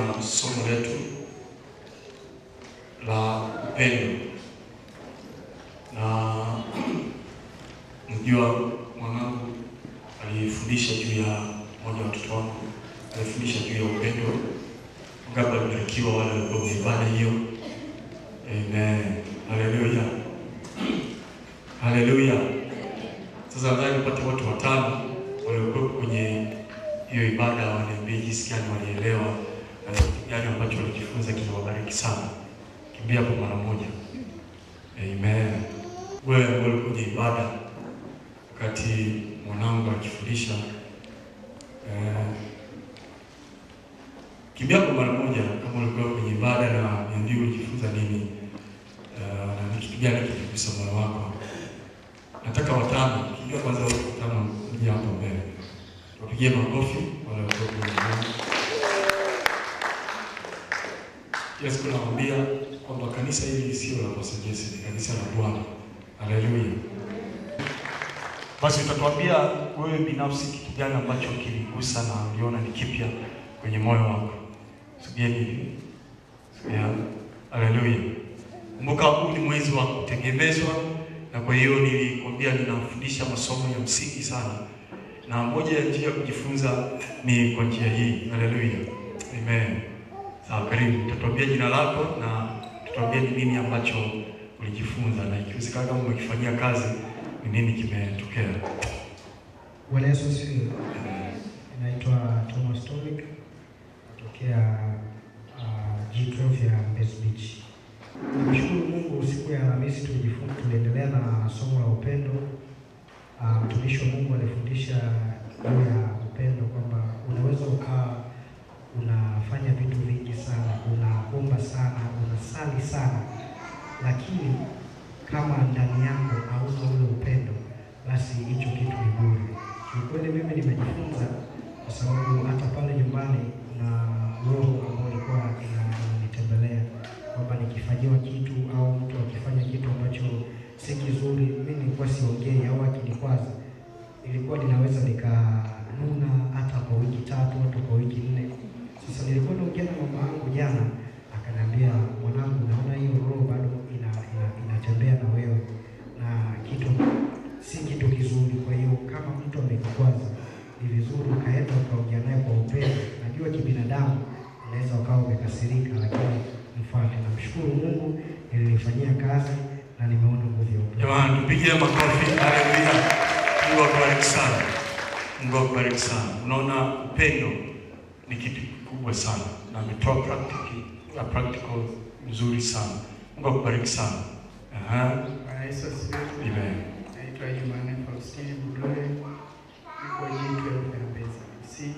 na somo letu la upendo, na mjua mwanangu alifundisha juu ya mmoja wa watoto wangu alifundisha juu ya upendo. Ngapi alibarikiwa wale walikuwa kwenye ibada hiyo? Amen, haleluya, haleluya. Sasa nadhani nipate watu watano waliokuwa kwenye hiyo ibada waniambie jinsi gani walielewa na kitu gani ambacho walijifunza kinawabariki sana. Kimbia kwa mara moja. Amen. Wewe ambao ulikuwa kwenye ibada wakati mwanangu akifundisha eh, kimbia kwa mara moja kama ulikuwa kwenye ibada na niambie ulijifunza nini eh, na ni kitu gani kiligusa moyo wako. Nataka watano, kimbia kwanza watu watano mje hapo mbele. Wapigie makofi wale walikuwa kwenye ibada. Yesu tunawaambia kwamba kanisa hili sio la Pastor Jesse, ni kanisa la Bwana. Haleluya. Basi utatuambia wewe binafsi kitu gani ambacho kiligusa na uliona ni kipya kwenye moyo wako. Sogea hivi. Sogea. Haleluya. Kumbuka huu ni mwezi wa kutegemezwa na kwa hiyo nilikwambia ninafundisha masomo ya msingi sana. Na moja ya njia ya kujifunza ni kwa njia hii. Haleluya. Amen. Sawa, karibu. Tutatuambia jina lako na tutatuambia ni nini ambacho ulijifunza na ikiwezekana kama umekifanyia kazi ni nini kimetokea. Bwana Yesu asifiwe. Naitwa Thomas Tomic natokea uh, G12 ya Mbezi Beach. Nimshukuru Mungu, siku ya Alhamisi tulijifunza, tuliendelea na somo la upendo. Uh, mtumishi wa Mungu alifundisha juu ya upendo kwamba unaweza ukawa unafanya vitu vingi sana, unaomba sana, unasali sana, lakini kama ndani yako hauna ule upendo, basi hicho kitu ni bure. Kiukweli mimi nimejifunza kwa sababu hata pale nyumbani na roho ambayo ilikuwa ina- inanitembelea kwamba nikifanyiwa kitu au mtu akifanya kitu ambacho si kizuri, mimi nilikuwa siongei au akinikwaza, ilikuwa ninaweza nikanuna hata kwa wiki tatu, hata kwa wiki nne. Sasa nilikuwa naongea na mama yangu jana, akaniambia mwanangu, naona hiyo roho bado ina, ina, inatembea na wewe na kitu si kitu kizuri. Kwa hiyo kama mtu amekukwaza, ni vizuri ukaenda ukaongea naye kwa upendo. Najua kibinadamu unaweza ukawa umekasirika, lakini mfate. Namshukuru Mungu, nililifanyia kazi na nimeona nguvu ya upendo. Jamani, tupigie makofi. Haleluya. Mungu akubariki sana. Mungu akubariki sana. Unaona upendo ni kitu kikubwa sana na ametoa practical, a practical nzuri sana. Mungu akubariki sana. Aha. Bwana Yesu asifiwe. Amen. Naitwa Jumanne Faustini Budole, niko G12 ya Mbezi DC.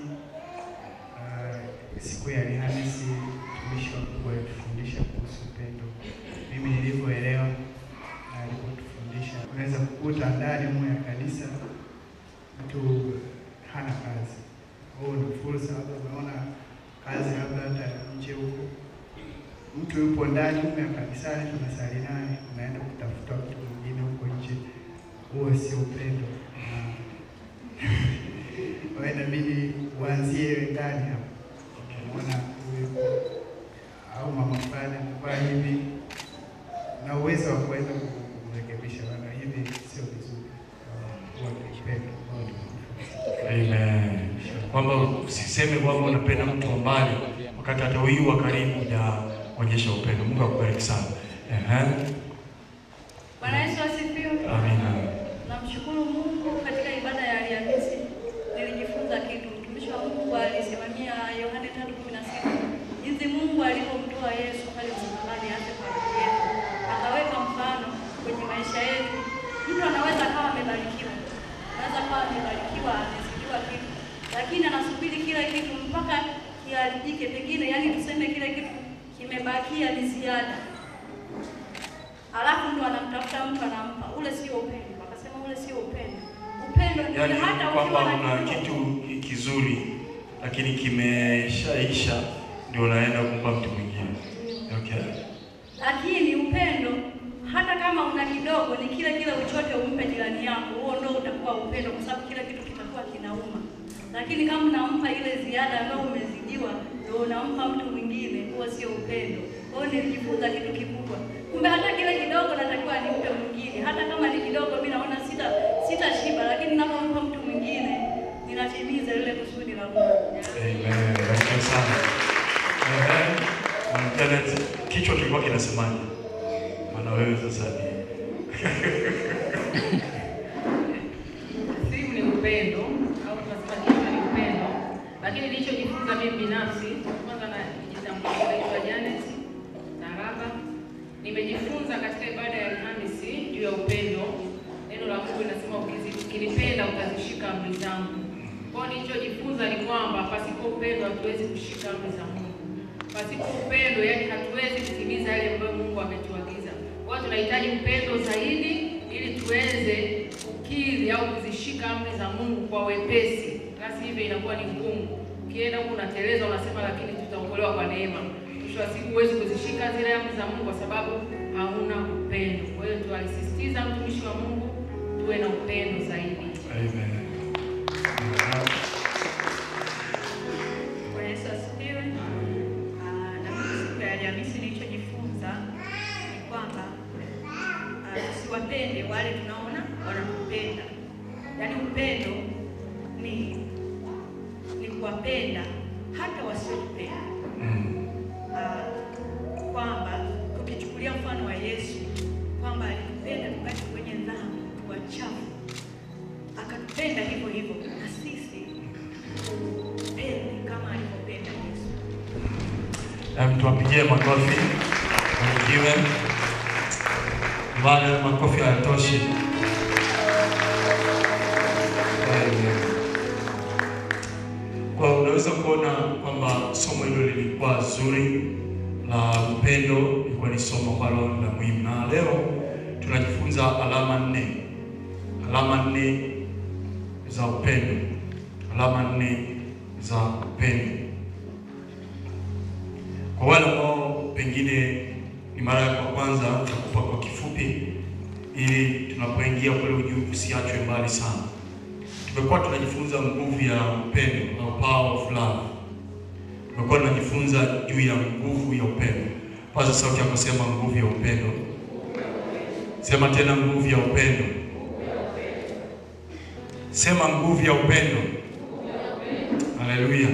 Ah, Siku ya Alhamisi mtumishi wa Mungu alitufundisha kuhusu upendo. Mimi nilivyoelewa na alipotufundisha, unaweza kukuta ndani humo ya kanisa mtu hana kazi, au ni fursa, labda umeona kazi labda hata nje huko mtu yupo ndani huko ya kanisani, tunasali naye, unaenda kutafuta mtu mwingine huko nje, huo sio upendo. Na- Kwa hiyo inabidi uanzie ndani hapo, unaona huyu au mama fulani amevaa hivi, na uwezo wa kuweza kumrekebisha, bana, hivi sio vizuri. Huo ni upendo ambao tunajifunza. Amen. Kwamba usiseme kwamba unapenda mtu wa mbali wakati hata huyu wa karibu hujaonyesha upendo. Mungu akubariki sana. Ehe. Bwana Yesu asifiwe. Amina. Namshukuru Mungu katika ibada ya Alhamisi nilijifunza kitu. Mtumishi wa Mungu alisimamia Yohane 3:16 jinsi Mungu alivyomtoa Yesu pale msalabani afe kwa ajili yetu, akaweka mfano kwenye maisha yetu. Mtu anaweza akawa amebarikiwa, anaweza akawa amebarikiwa, amesikiwa kitu, lakini anasubiri kila kitu mpaka kiharibike, pengine yani tuseme kile kitu kimebakia ni ziada alafu ndo anamtafuta mtu anampa. Ule sio upendo, akasema ule sio upendo. Upendo ni Yaani ule hata kwamba ukiwa una na kitu ki- kizuri lakini kimeshaisha ndio unaenda kumpa mtu mwingine. Okay. lakini upendo hata kama una kidogo, ni kile kile uchote umpe jirani yako, huo ndo utakuwa upendo, kwa sababu kila kitu kitakuwa kinauma. Lakini kama unampa ile ziada ambayo umezidiwa, ndio unampa mtu mwingine huo sio upendo. Kwa hiyo nilijifunza kitu kikubwa, kumbe hata kile kidogo natakiwa nimpe mwingine, hata kama ni kidogo, mimi naona sita sitashiba, lakini ninapompa mtu mwingine ninatimiza lile kusudi la Mungu. Amen. Barikiwa sana. Amen. Um, Janet, kichwa kilikuwa kinasemaje? Maana wewe sasa ni Simu ni upendo au tunasema kichwa ni upendo, lakini nilichojifunza mimi binafsi, kwanza na jitambulisha, naitwa Janet Naraba. Nimejifunza katika ibada ya Alhamisi juu ya upendo. Neno la Mungu linasema ukizi- ukinipenda utazishika amri zangu. Kwa hiyo nilichojifunza ni kwamba pasipo upendo hatuwezi kushika amri za Mungu. Pasipo upendo, yani hatuwezi kutimiza yale ambayo Mungu ametuagiza. Kwa hiyo tunahitaji upendo zaidi ili tuweze kukidhi au kuzishika amri za Mungu kwa wepesi, basi hivyo inakuwa ni ngumu. Ukienda huku unateleza, unasema lakini tutaokolewa kwa neema. Mwisho wa siku huwezi kuzishika zile amri za Mungu kwa sababu hauna upendo. Kwa hiyo tualisisitiza mtumishi wa Mungu tuwe na upendo zaidi. Amen. Bwana Yesu asifiwe. Ah, Na mimi siku ya Alhamisi nilichojifunza ni kwamba ah, tusiwapende wale tunaona wanatupenda. Yaani upendo ni ni kuwapenda hata wasiotupenda. Mm. Ah, kwamba tukichukulia mfano wa Yesu kwamba alitupenda tukati kwenye dhambi wachafu, akatupenda hivyo hivyo, na sisi tupende kama alivyopenda Yesu. Em, tuwapigie makofi. Barikiwe. Bado makofi hayatoshi. Amen. Kwa unaweza kuona kwamba somo hilo lilikuwa zuri la upendo, ilikuwa ni somo ambalo ni la muhimu, na leo tunajifunza alama nne, alama nne za upendo, alama nne za upendo. Kwa wale ambao pengine ni mara ya kwa kwanza, nitakupa kwa kifupi, ili tunapoingia kule ujuu usiachwe mbali sana. Tumekuwa tunajifunza nguvu ya upendo au power of love. Tumekuwa tunajifunza juu ya nguvu ya upendo. Paza sauti yako, sema nguvu ya upendo. Sema tena nguvu ya upendo. Sema nguvu ya upendo. Haleluya.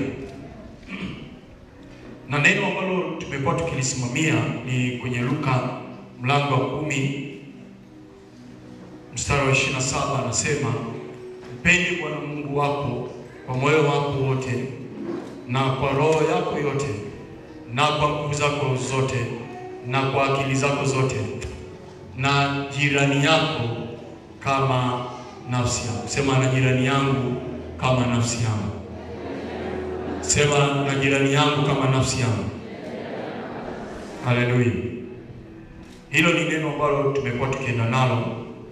Na neno ambalo tumekuwa tukilisimamia ni kwenye Luka mlango wa kumi mstari wa 27 anasema, mpende Bwana Mungu wako kwa moyo wako wote na kwa roho yako yote na kwa nguvu zako zote na kwa akili zako zote na jirani yako kama nafsi yako. Sema na jirani yangu kama nafsi yangu. Sema na jirani yangu kama nafsi yangu. Haleluya. Hilo ni neno ambalo tumekuwa tukienda nalo,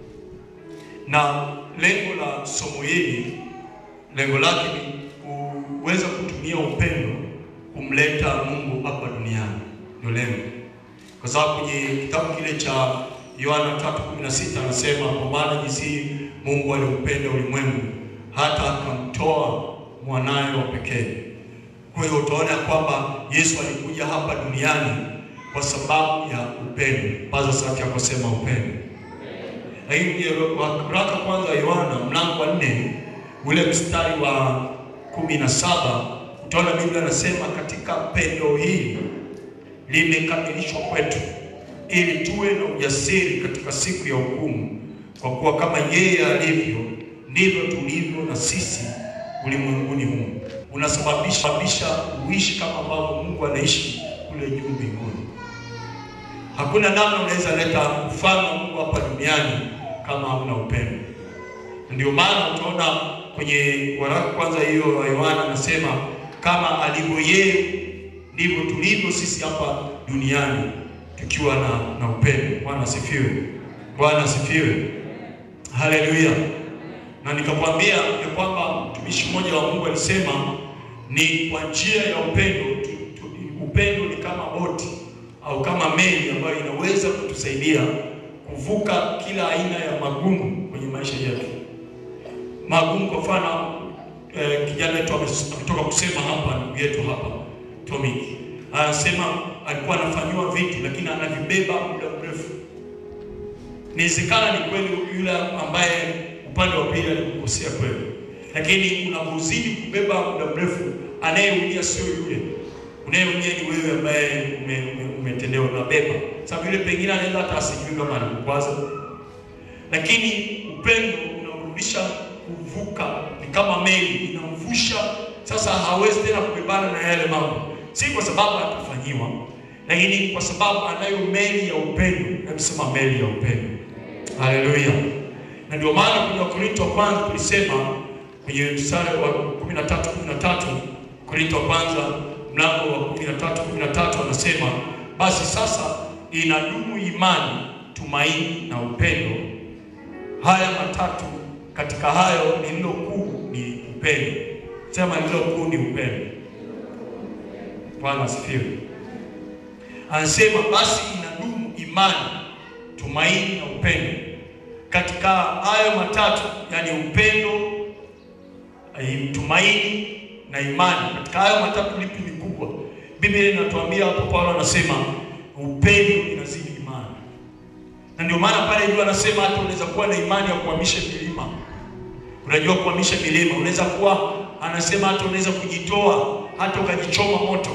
na lengo la somo hili, lengo lake ni kuweza kutumia upendo kumleta Mungu hapa duniani, ndio lengo, kwa sababu kwenye kitabu kile cha Yohana 3:16 anasema, kwa maana jinsi Mungu aliupenda ulimwengu hata akamtoa mwanaye wa pekee. Kwa hiyo utaona kwamba Yesu alikuja hapa duniani kwa sababu ya upendo. Paza sauti yako, sema upendo. Lakini waraka kwanza wa Yohana mlango wa nne ule mstari wa kumi na saba utaona Biblia anasema katika pendo hili limekamilishwa kwetu, ili tuwe na ujasiri katika siku ya hukumu, kwa kuwa kama yeye alivyo ndivyo tulivyo na sisi ulimwenguni humu. Unasababisha sababisha uishi kama ambavyo Mungu anaishi kule juu mbinguni. Hakuna namna unaweza leta ufalme wa Mungu hapa duniani kama hauna upendo. Ndio maana utaona kwenye waraka kwanza hiyo wa Yohana anasema kama alivyo yeye ndivyo tulivyo sisi hapa duniani tukiwa na, na upendo. Bwana asifiwe. Bwana asifiwe. Haleluya. Na nikakwambia ya kwamba mtumishi mmoja wa Mungu alisema ni kwa njia ya upendo tu, tu, upendo ni kama boti au kama meli ambayo inaweza kutusaidia kuvuka kila aina ya magumu kwenye maisha yetu. Magumu kwa mfano eh, kijana wetu ametoka kusema hapa, ndugu yetu hapa Tommy anasema alikuwa anafanyiwa vitu lakini anavibeba muda mrefu. Inawezekana ni kweli yule ambaye upande wa pili alikukosea kweli, lakini unapozidi kubeba muda mrefu, anayeumia sio yule, unayeumia ni wewe ambaye ume- ume- umetendewa, unabeba. Sababu yule pengine anaweza hata asijui kama alikukwaza, lakini upendo unamrudisha kuvuka, ni kama meli inamvusha. Sasa hawezi tena kubebana na yale mambo, si kwa sababu atafanyiwa, lakini kwa sababu anayo meli ya upendo. Hebu meli ya upendo. Haleluya! Na ndio maana kwenye Wakorintho wa kwanza tulisema kwenye mstari wa 13 13, Korinto wa kwanza mlango wa 13 13 anasema basi sasa inadumu imani, tumaini na upendo, haya matatu. Katika hayo lililo kuu ni upendo. Sema lililo kuu ni upendo. Bwana asifiwe. Anasema basi inadumu imani, tumaini na upendo. Katika hayo matatu, yani upendo, eh, tumaini na imani, katika hayo matatu lipi ni kubwa? Biblia inatuambia hapo, Paulo anasema upendo inazidi imani, na ndio maana pale juu anasema hata unaweza kuwa na imani ya kuhamisha milima. Unajua kuhamisha milima, unaweza kuwa, anasema hata unaweza kujitoa hata ukajichoma moto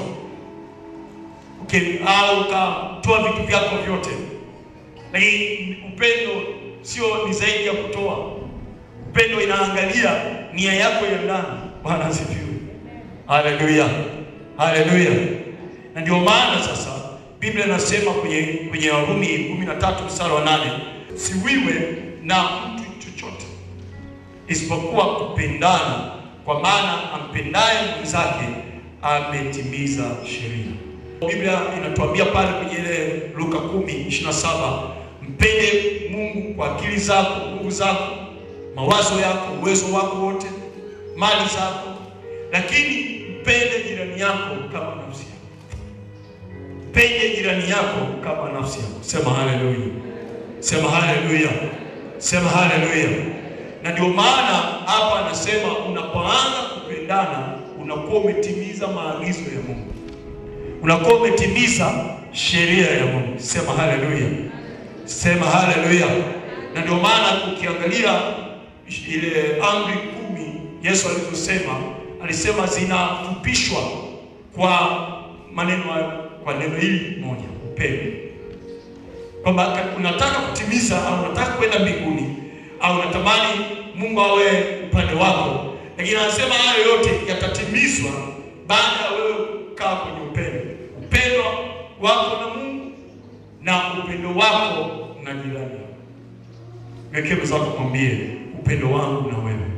okay, au ukatoa vitu vyako vyote, lakini upendo sio ni zaidi ya kutoa. Upendo inaangalia nia yako ya ndani. Bwana asifiwe, haleluya, haleluya. Na ndio maana sasa Biblia inasema kwenye kwenye Warumi 13 mstari wa 8, siwiwe na mtu chochote isipokuwa kupendana, kwa maana ampendaye mwenzake ametimiza sheria. Biblia inatuambia pale kwenye ile Luka 10:27, mpende Mungu kwa akili zako, nguvu zako, mawazo yako, uwezo wako wote, mali zako, lakini mpende jirani yako kama nafsi yako. Mpende jirani yako kama nafsi yako. Sema haleluya, sema haleluya, sema haleluya. Na ndio maana hapa anasema unapoanza kupendana unakuwa umetimiza maagizo ya Mungu, unakuwa umetimiza sheria ya Mungu. Sema haleluya, sema haleluya. Na ndio maana ukiangalia ile amri kumi Yesu alizosema, alisema zinafupishwa kwa maneno kwa neno hili moja, upendo, kwamba unataka kutimiza au unataka kwenda mbinguni au unatamani Mungu awe upande wako, lakini anasema hayo yote yatatimizwa baada ya wewe kukaa kwenye upendo, upendo wako na Mungu na upendo wako na jirani yako. Wekee mwenzako, mwambie upendo wangu na wewe.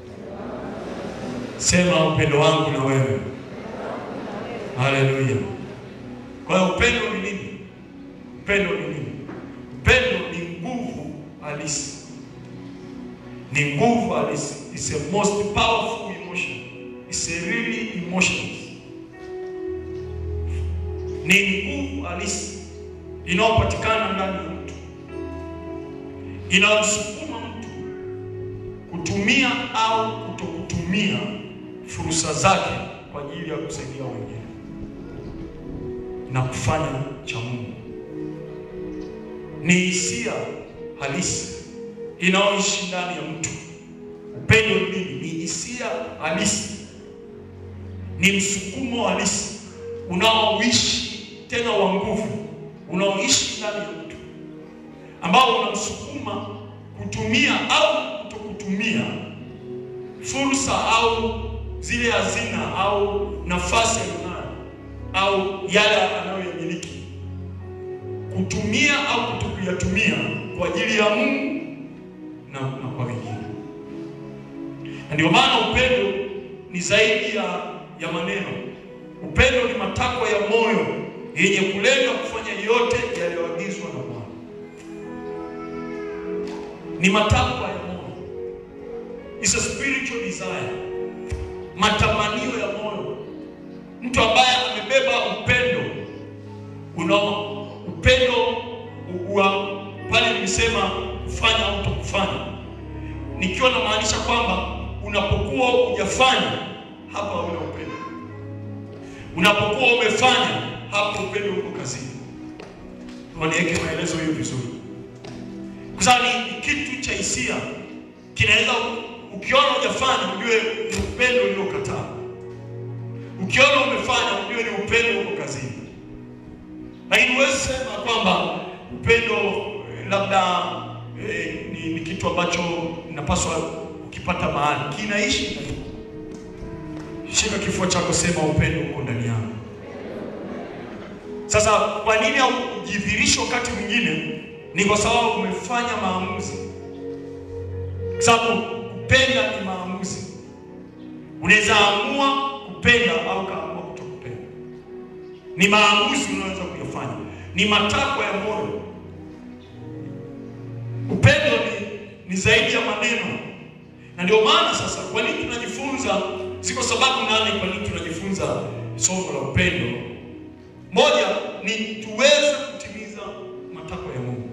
Sema upendo wangu na wewe. Haleluya. Kwa hiyo upendo ni nini? Upendo ni nini? Upendo ni nguvu halisi, ni nguvu halisi. It's a most powerful emotion. It's a really emotion. Ni nguvu halisi inayopatikana ndani ya mtu, inayomsukuma mtu kutumia au kutokutumia fursa zake kwa ajili ya kusaidia wengine na kufanya cha Mungu. Ni hisia halisi inayoishi ndani ya mtu. Upendo ni nini? Ni hisia halisi, ni msukumo halisi unaoishi tena wa nguvu, unaoishi ndani ya mtu, ambao unamsukuma kutumia au kutokutumia fursa au zile hazina au nafasi aliyonayo au yale anayoyamiliki, kutumia au kutokuyatumia kwa ajili ya Mungu na, na kwa wengine. Na ndio maana upendo ni zaidi ya, ya maneno. Upendo ni matakwa ya moyo yenye kulenga kufanya yote yaliyoagizwa na Bwana. Ni matakwa ya moyo, it's a spiritual desire, matamanio ya moyo. Mtu ambaye amebeba upendo unao upendo wa pale nimesema kufanya au kutokufanya, nikiwa namaanisha kwamba unapokuwa hujafanya hapa una upendo, unapokuwa umefanya hapo upendo uko kazini. Waniweke maelezo hiyo vizuri, kwa sababu ni ni kitu cha hisia, kinaweza ukiona hujafanya ujue ni upendo uliokataa, ukiona umefanya ujue ni upendo uko kazini. Lakini huwezi sema kwamba upendo eh, labda eh, ni, ni kitu ambacho napaswa ukipata mahali kinaishi ndani yako. Shika kifua chako, sema upendo uko ndani yangu. Sasa kwa nini haujidhirishi wakati mwingine? Ni kwa sababu umefanya maamuzi, kwa sababu kupenda ni maamuzi. Unaweza amua kupenda au kaamua kutokupenda. Ni maamuzi unaweza kuyafanya, ni matakwa ya moyo. Upendo ni, ni zaidi ya maneno, na ndio maana sasa, kwa nini tunajifunza? Ziko sababu nane kwa nini tunajifunza somo la upendo. Moja ni tuweze kutimiza matakwa ya Mungu.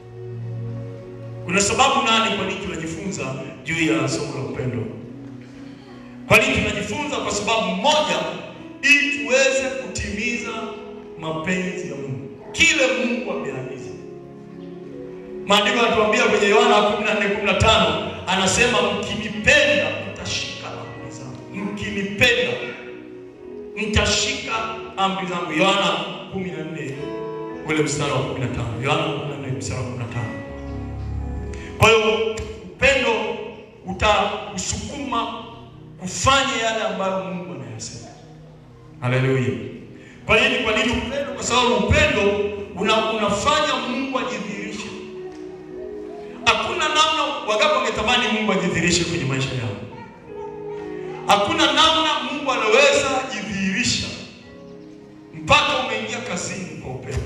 Kuna sababu nane kwa nini tunajifunza juu ya somo la upendo. Kwa nini tunajifunza? Kwa sababu moja, ili tuweze kutimiza mapenzi ya Mungu, kile Mungu ameagiza. Maandiko yanatuambia kwenye Yohana 14:15 anasema mkinipenda mtashika amri zangu, mkinipenda mtashika amri zangu. Yohana 14 ule mstari wa 15, Yohana 14 mstari wa 15. Kwa hiyo upendo utakusukuma kufanya yale ambayo Mungu anayasema. Haleluya! Kwa nini? Kwa nini upendo? Kwa sababu upendo una, unafanya Mungu ajidhihirishe. Hakuna namna, wangapi wangetamani Mungu ajidhihirishe kwenye maisha yao? Hakuna namna Mungu anaweza jidhihirisha mpaka umeingia kazini kwa upendo,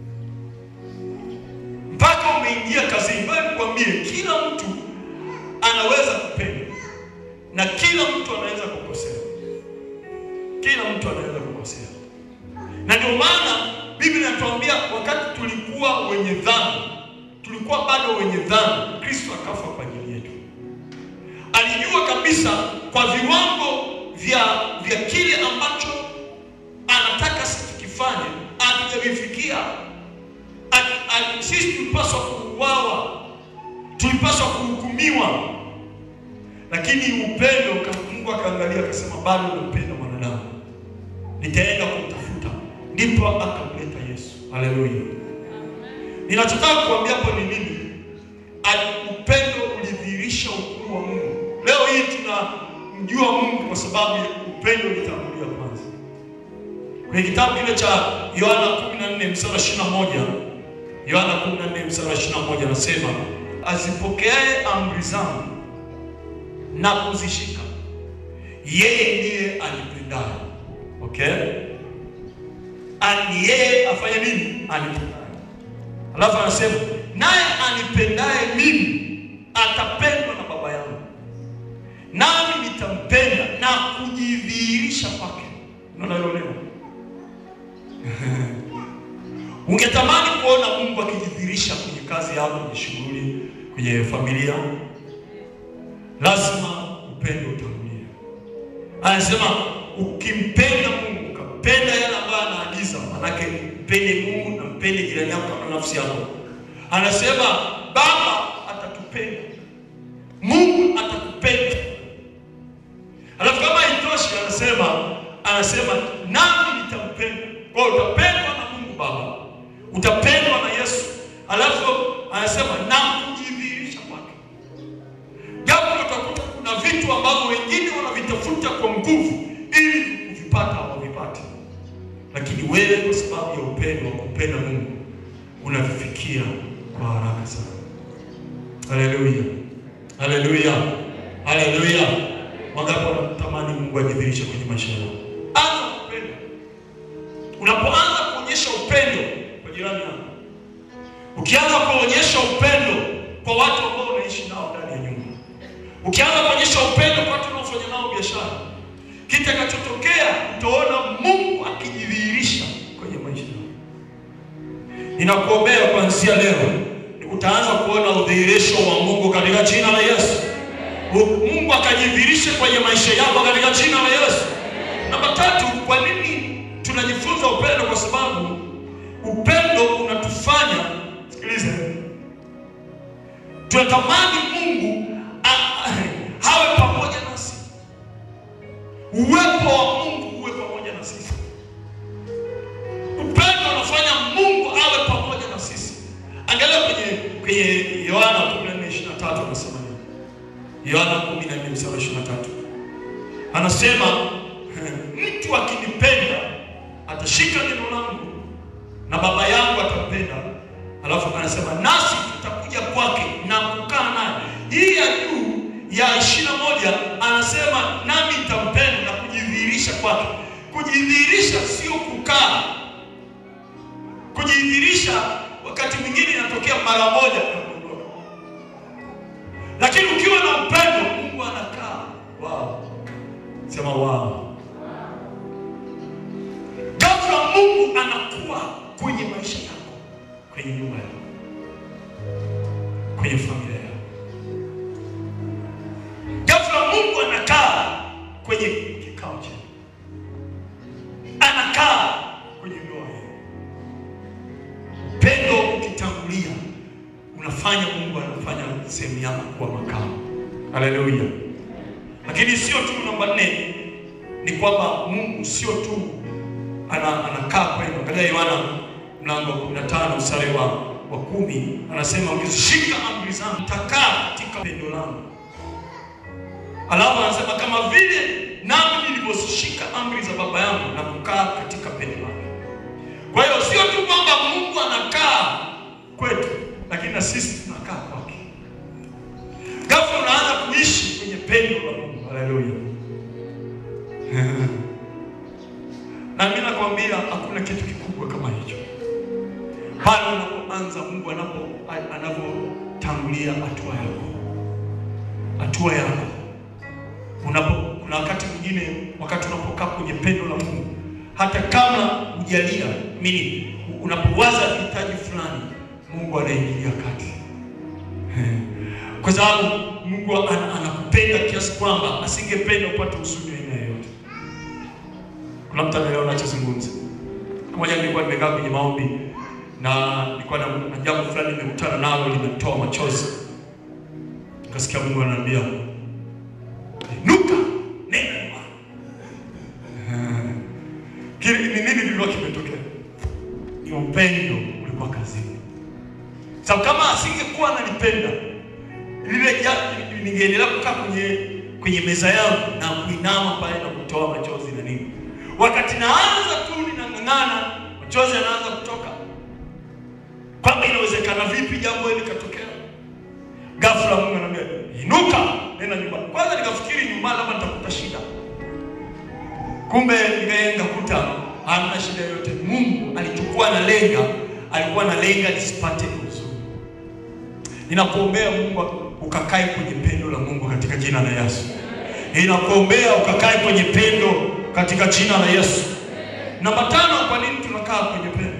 mpaka umeingia kazini. Bali nikwambie, kila mtu anaweza kupenda na kila mtu anaweza kukosea, kila mtu anaweza kukosea, na ndio maana Biblia inatuambia wakati tulikuwa wenye dhambi, tulikuwa bado wenye dhambi, Kristo akafa kwa ajili yetu. Alijua kabisa kwa viwango vya vya kile ambacho anataka sisi tukifanye hatujavifikia. Ali- ali- Sisi tulipaswa kuuawa, tulipaswa kuhukumiwa, lakini upendo ka- Mungu akaangalia akasema, bado nampenda mwanadamu, nitaenda kumtafuta. Ndipo akamleta Yesu. Haleluya! Ninachotaka kuambia hapo ni nini? Ali- Upendo ulidhihirisha ukuu wa Mungu. Leo hii tunamjua Mungu kwa sababu upendo ulitangulia kwanza. Kwenye kitabu kile cha Yohana 14 mstari wa 21, Yohana 14 mstari wa 21 anasema, azipokeaye amri zangu na kuzishika, yeye ndiye anipendaye. Okay? Ani yeye afanye nini? Anipendaye. Alafu anasema naye anipendaye mimi atapendwa na Baba yangu, nami nitampenda na kujidhihirisha kwake. Unaona hilo neno? Ungetamani kuona Mungu akijidhihirisha kwenye kazi yako, kwenye shughuli, kwenye familia, lazima upendo utangulie. Anasema ukimpenda Mungu, ukampenda yale ambayo anaagiza, manake mpende Mungu na mpende jirani yako kama nafsi yako. Anasema Baba atatupenda, Mungu atakupenda. Alafu kama haitoshi, anasema anasema nami nitampenda. Kwa hiyo utapendwa na Mungu Baba, utapendwa na Yesu, alafu anasema na kujidhihirisha kwake. Japo utakuta kuna vitu ambavyo wengine wanavitafuta kwa nguvu ili kuvipata hawavipati, lakini wewe kwa sababu ya upendo wa kumpenda Mungu unavifikia kwa haraka sana. Haleluya, haleluya, haleluya! Wangapi wanatamani Mungu ajidhihirishe kwenye maisha yao? Anza kupenda. Unapoanza kuonyesha upendo kwa jirani yako, ukianza kuonyesha upendo kwa watu ambao unaishi nao ndani ya nyumba, ukianza kuonyesha upendo kwa watu unaofanya nao biashara, kitakachotokea utaona Mungu akijidhihirisha kwenye maisha yao. Ninakuombea kuanzia leo utaanza kuona udhihirisho wa Mungu katika jina la Yesu. Mungu akajidhihirishe kwenye maisha yako katika jina la Yesu. Namba tatu, kwa nini tunajifunza upendo? Kwa sababu Tunatamani Mungu a- awe pamoja nasi, uwepo wa Mungu uwe pamoja na sisi. Upendo unafanya Mungu awe pamoja na sisi. Angalia kwenye kwenye Yohana 14:23 anasema nini? Yohana 14 mstari wa 23 anasema mtu akinipenda atashika neno langu na baba yangu atampenda. Alafu anasema nasi tutakuja kwake na kukaa naye. Hii ya juu ya ishirini na moja anasema nami nitampenda na kujidhihirisha kwake. Kujidhihirisha sio kukaa. Kujidhihirisha wakati mwingine inatokea mara moja na kuondoka, lakini ukiwa na upendo, Mungu anakaa. Wow. Sema wow. Ghafla Mungu anakuwa kwenye maisha yako, kwenye nyumba yako, kwenye familia yako. Ghafla Mungu anakaa kwenye kikao chako, anakaa kwenye ndoa yako. Upendo ukitangulia, unafanya Mungu anafanya sehemu yako kuwa makao. Haleluya! Lakini sio tu namba nne, ni kwamba Mungu sio tu ana, anakaa kwenu. Angalia Yohana mlango wa 15 mstari wa wa kumi anasema ukizishika amri zangu mtakaa katika pendo langu. Alafu anasema kama vile nami nilivyozishika amri za baba yangu na kukaa katika pendo lake. Kwa hiyo sio tu kwamba Mungu anakaa kwetu, lakini na sisi tunakaa kwake. Ghafla unaanza kuishi kwenye pendo la Mungu. Haleluya. Na mimi nakwambia hakuna kitu kikubwa kama hicho. Pale unapoanza Mungu anapo anapotangulia hatua yako, hatua yako unapo, kuna wakati mwingine, wakati unapokaa kwenye pendo la Mungu, hata kama hujalia mimi, unapowaza hitaji fulani, Mungu anaingilia kati kwa sababu Mungu ana- anakupenda kiasi kwamba asingependa upate huzuni aina yoyote. Kuna mtu anaelewa nachozungumza? Siku moja nilikuwa nimekaa kwenye maombi na nilikuwa na, na jambo fulani nimekutana nalo limetoa machozi, nikasikia Mungu ananiambia inuka, nenda nyumbani. Kile ni nini kilikuwa kimetokea? Ni upendo ulikuwa kazini. Sababu kama asingekuwa ananipenda lile ja- ningeendelea kukaa kwenye kwenye meza yangu na kuinama pale na kutoa machozi na nini. Wakati naanza tu ninang'ang'ana, machozi yanaanza kutoka, kwamba inawezekana vipi jambo hili likatokea. Ghafla Mungu ananiambia inuka, nenda nyumbani. Kwanza nikafikiri nyumbani labda nitakuta shida, kumbe nikaenda kuta hamna shida yoyote. Mungu alichukua na lenga, alikuwa na lenga nisipate huzuni. Ninakuombea Mungu ukakae kwenye pendo la Mungu katika jina la Yesu. Ninakuombea ukakae kwenye pendo katika jina la Yesu. Namba tano, kwa nini tunakaa kwenye pendo?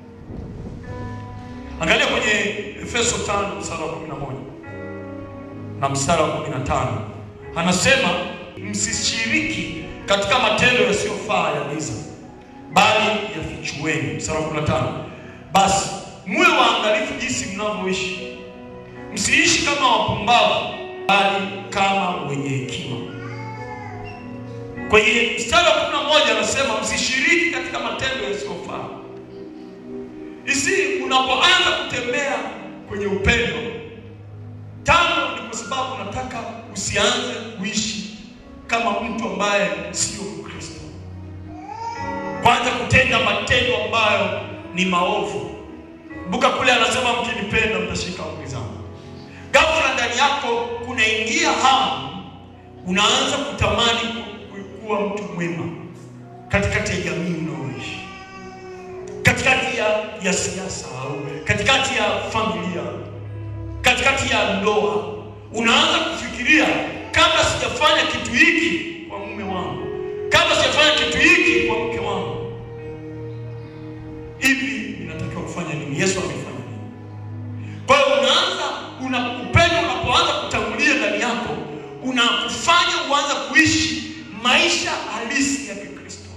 Angalia kwenye Efeso 5 mstari wa 11 na mstari wa 15. Anasema msishiriki katika matendo yasiyofaa ya giza, bali yafichueni. Mstari wa 15. Basi muwe waangalifu jinsi mnavyoishi Msiishi kama wapumbavu bali kama wenye hekima. Kwenye mstari wa kumi na moja anasema msishiriki katika matendo yasiyofaa. Isi unapoanza kutembea kwenye upendo, tano ni kwa sababu nataka usianze kuishi kama mtu ambaye sio Mkristo, kwanza kutenda matendo ambayo ni maovu. Kumbuka kule anasema mkinipenda mtashika amri zangu. Ghafla ndani yako kunaingia hamu, unaanza kutamani ku- ku- kuwa mtu mwema katikati ya jamii unaoishi, katikati ya, ya siasa au katikati ya familia, katikati ya ndoa. Unaanza kufikiria kabla sijafanya kitu hiki kwa mume wangu, kabla sijafanya kitu hiki kwa mke wangu, hivi ninatakiwa kufanya nini? Yesu amefanya nini? Kwa hiyo unaanza una upendo unapoanza kutangulia ndani yako, unakufanya uanze kuishi maisha halisi ya Kikristo.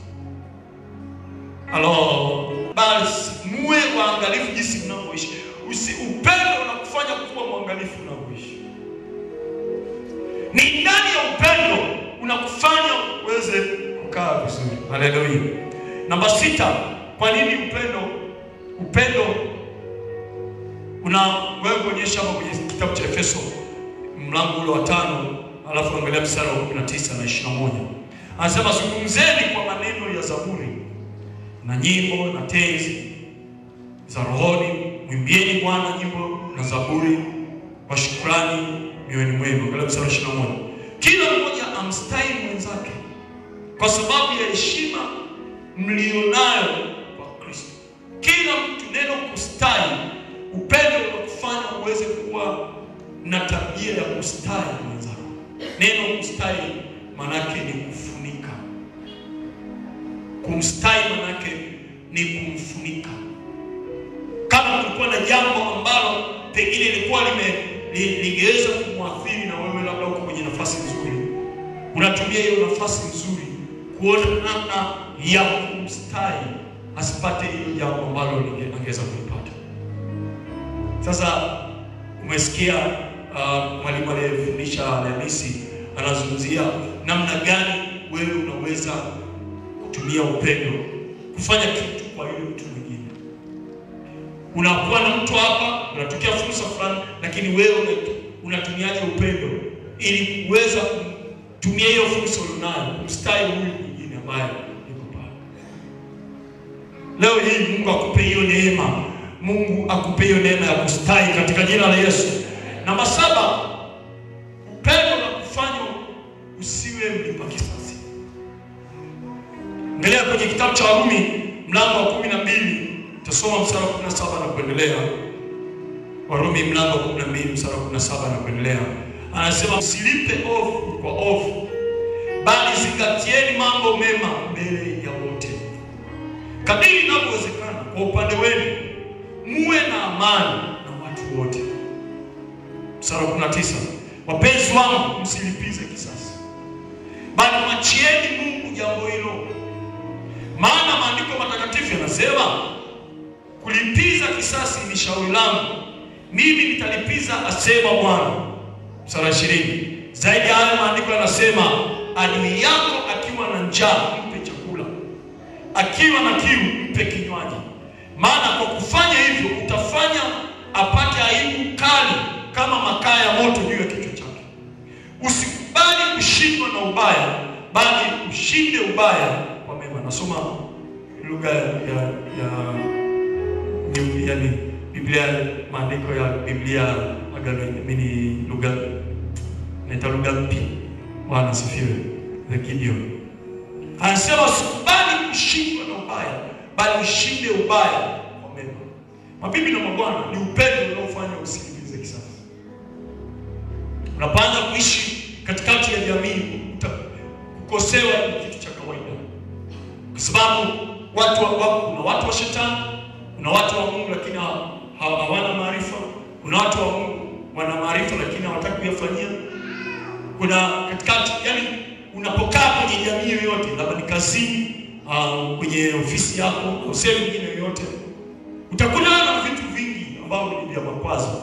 Halo, basi muwe waangalifu jinsi mnavyoishi. Usi upendo unakufanya unakufanya kuwa mwangalifu unavyoishi. Ni ndani ya upendo unakufanya uweze kukaa vizuri. Haleluya. Namba sita, kwa nini upendo upendo una wewe kuonyesha hapo kwenye kitabu cha Efeso mlango ule wa tano alafu angalia mstari wa 19 na 21. Anasema zungumzeni kwa maneno ya zaburi na nyimbo na tenzi za rohoni, mwimbieni Bwana nyimbo na zaburi kwa shukrani mioyoni mwenu. Angalia mstari wa 21. Kila mmoja amstahi mwenzake kwa sababu ya heshima mlionayo kwa Kristo. Kila mtu, neno kustahi, upendo unakufanya uweze kuwa na tabia ya kustahi mwenzako. Neno kustahi manake ni kufunika. Kumstahi manake ni kumfunika. Kama kulikuwa na jambo ambalo pengine ilikuwa lime li- lingeweza kumwathiri na wewe labda uko kwenye nafasi nzuri, unatumia hiyo nafasi nzuri kuona namna ya kumstahi asipate hilo jambo ambalo linge- angeweza kulipata. Sasa umesikia uh, mwalimu aliyefundisha Alhamisi anazungumzia namna gani wewe unaweza kutumia upendo kufanya kitu kwa yule mtu mwingine. Unakuwa na mtu hapa, unatokea fursa fulani, lakini wewe una- unatumiaje upendo ili kuweza kutumia hiyo fursa ulionayo kumstahi huyu mwingine ambaye yuko pale. Leo hii Mungu akupe hiyo neema, Mungu akupe hiyo neema ya kustahi katika jina la Yesu. Namba saba, upendo na kufanya usiwe mlipa kisasi. Angalia kwenye kitabu cha Warumi mlango wa kumi na mbili utasoma mstari wa kumi na saba na kuendelea. Warumi mlango wa kumi na mbili mstari wa kumi na saba na kuendelea, anasema msilipe ovu kwa ovu, bali zingatieni mambo mema mbele ya wote kadiri inavyowezekana kwa upande wenu muwe na amani na watu wote. Mstari wa 19, wapenzi wangu, msilipize kisasi, bali mwachieni Mungu jambo hilo, maana maandiko matakatifu yanasema, kulipiza kisasi ni shauri langu, mimi nitalipiza, asema Bwana. Mstari wa 20, zaidi ya hayo maandiko yanasema, adui yako akiwa na njaa mpe chakula akiwa na kiu mpe kinywaji, maana kwa kufanya hivyo utafanya apate aibu kali kama makaa ya moto juu ya kichwa chake. Usikubali kushindwa na ubaya, bali ushinde ubaya kwa mema. Nasoma lugha ya ya ya yani Biblia, maandiko ya Biblia agano mini lugha naita lugha mpya. Bwana asifiwe. The Gideon anasema usikubali kushindwa na ubaya, bali ushinde ubaya kwa mema. Mabibi na mabwana, ni upendo unaofanya usilipize kisasi. Unapoanza kuishi katikati ya jamii, uta- kukosewa ni kitu cha kawaida, kwa sababu watu wa, wa, kuna watu wa shetani, kuna watu wa Mungu lakini ha- ha- hawana maarifa, kuna watu wa Mungu wana maarifa lakini hawataki kuyafanyia kuna katikati, yani unapokaa kwenye jamii yoyote, labda ni kazini, uh, kwenye ofisi yako au sehemu nyingine yoyote, utakutana na vitu vingi ambavyo ni vya makwazo.